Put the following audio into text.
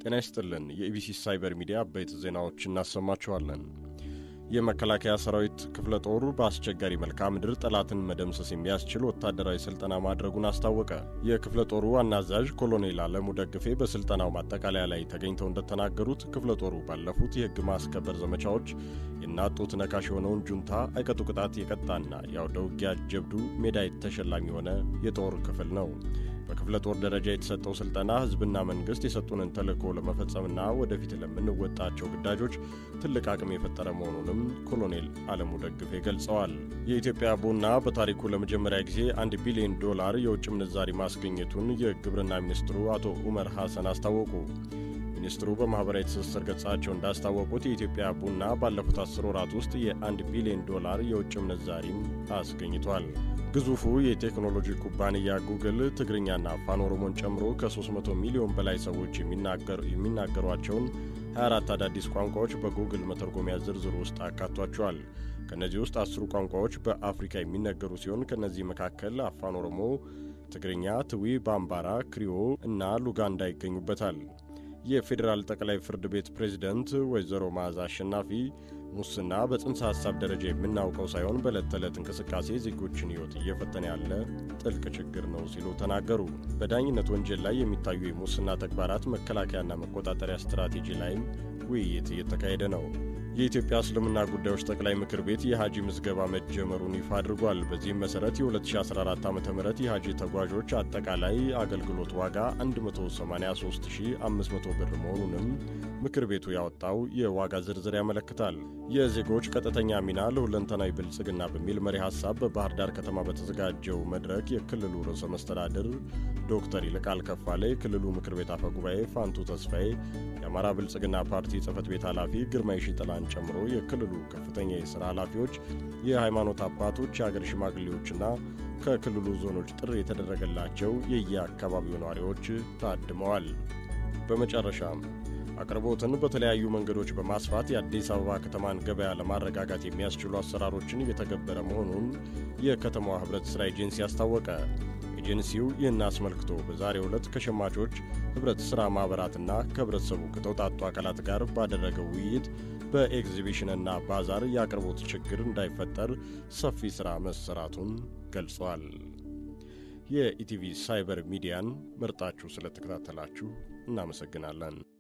ጤና ይስጥልን። የኢቢሲ ሳይበር ሚዲያ አበይት ዜናዎች እናሰማችኋለን። የመከላከያ ሰራዊት ክፍለ ጦሩ በአስቸጋሪ መልክዓ ምድር ጠላትን መደምሰስ የሚያስችል ወታደራዊ ስልጠና ማድረጉን አስታወቀ። የክፍለ ጦሩ ዋና አዛዥ ኮሎኔል አለሙ ደግፌ በስልጠናው ማጠቃለያ ላይ ተገኝተው እንደተናገሩት ክፍለ ጦሩ ባለፉት የሕግ ማስከበር ዘመቻዎች የናጡት ነካሽ የሆነውን ጁንታ አይቀጡ ቅጣት የቀጣና የአውደ ውጊያ ጀብዱ ሜዳሊያ ተሸላሚ የሆነ የጦር ክፍል ነው። በክፍለ ጦር ደረጃ የተሰጠው ስልጠና ህዝብና መንግስት የሰጡንን ተልዕኮ ለመፈጸምና ወደፊት ለምንወጣቸው ግዳጆች ትልቅ አቅም የፈጠረ መሆኑንም ኮሎኔል አለሙ ደግፌ ገልጸዋል። የኢትዮጵያ ቡና በታሪኩ ለመጀመሪያ ጊዜ አንድ ቢሊዮን ዶላር የውጭ ምንዛሪ ማስገኘቱን የግብርና ሚኒስትሩ አቶ ኡመር ሐሰን አስታወቁ። ሚኒስትሩ በማኅበራዊ ትስስር ገጻቸው እንዳስታወቁት የኢትዮጵያ ቡና ባለፉት አስር ወራት ውስጥ የአንድ ቢሊዮን ዶላር የውጭ ምንዛሪም አስገኝቷል። ግዙፉ የቴክኖሎጂ ኩባንያ ጉግል ትግርኛና አፋን ኦሮሞን ጨምሮ ከ300 ሚሊዮን በላይ ሰዎች የሚናገሯቸውን 24 አዳዲስ ቋንቋዎች በጉግል መተርጎሚያ ዝርዝር ውስጥ አካቷቸዋል። ከእነዚህ ውስጥ አስሩ ቋንቋዎች በአፍሪካ የሚነገሩ ሲሆን ከእነዚህ መካከል አፋን ኦሮሞ፣ ትግርኛ፣ ትዊ፣ ባምባራ፣ ክሪዮ እና ሉጋንዳ ይገኙበታል። የፌዴራል ጠቅላይ ፍርድ ቤት ፕሬዝደንት ወይዘሮ መዓዛ አሸናፊ ሙስና በጽንሰ ሐሳብ ደረጃ የምናውቀው ሳይሆን በዕለት ተዕለት እንቅስቃሴ ዜጎችን ሕይወት እየፈተነ ያለ ጥልቅ ችግር ነው ሲሉ ተናገሩ። በዳኝነት ወንጀል ላይ የሚታዩ የሙስና ተግባራት መከላከያና መቆጣጠሪያ ስትራቴጂ ላይም ውይይት እየተካሄደ ነው። የኢትዮጵያ እስልምና ጉዳዮች ጠቅላይ ምክር ቤት የሐጂ ምዝገባ መጀመሩን ይፋ አድርጓል። በዚህም መሠረት የ2014 ዓ ም የሐጂ ተጓዦች አጠቃላይ አገልግሎት ዋጋ 183500 ብር መሆኑንም ምክር ቤቱ ያወጣው የዋጋ ዝርዝር ያመለክታል። የዜጎች ቀጥተኛ ሚና ለሁለንተናዊ ብልጽግና በሚል መሪ ሐሳብ በባህር ዳር ከተማ በተዘጋጀው መድረክ የክልሉ ርዕሰ መስተዳድር ዶክተር ይልቃል ከፋለ፣ የክልሉ ምክር ቤት አፈ ጉባኤ ፋንቱ ተስፋዬ፣ የአማራ ብልጽግና ፓርቲ ጽህፈት ቤት ኃላፊ ግርማይ ሽጥላን ጨምሮ የክልሉ ከፍተኛ የሥራ ኃላፊዎች፣ የሃይማኖት አባቶች፣ የአገር ሽማግሌዎችና ከክልሉ ዞኖች ጥሪ የተደረገላቸው የየአካባቢው ነዋሪዎች ታድመዋል። በመጨረሻም አቅርቦትን በተለያዩ መንገዶች በማስፋት የአዲስ አበባ ከተማን ገበያ ለማረጋጋት የሚያስችሉ አሰራሮችን እየተገበረ መሆኑን የከተማዋ ኅብረት ሥራ ኤጀንሲ አስታወቀ። ኤጀንሲው ይህን አስመልክቶ በዛሬው ዕለት ከሸማቾች ኅብረት ሥራ ማኅበራትና ከኅብረተሰቡ ከተውጣጡ አካላት ጋር ባደረገው ውይይት በኤግዚቢሽንና ባዛር የአቅርቦት ችግር እንዳይፈጠር ሰፊ ሥራ መሰራቱን ገልጿል። የኢቲቪ ሳይበር ሚዲያን መርጣችሁ ስለተከታተላችሁ እናመሰግናለን።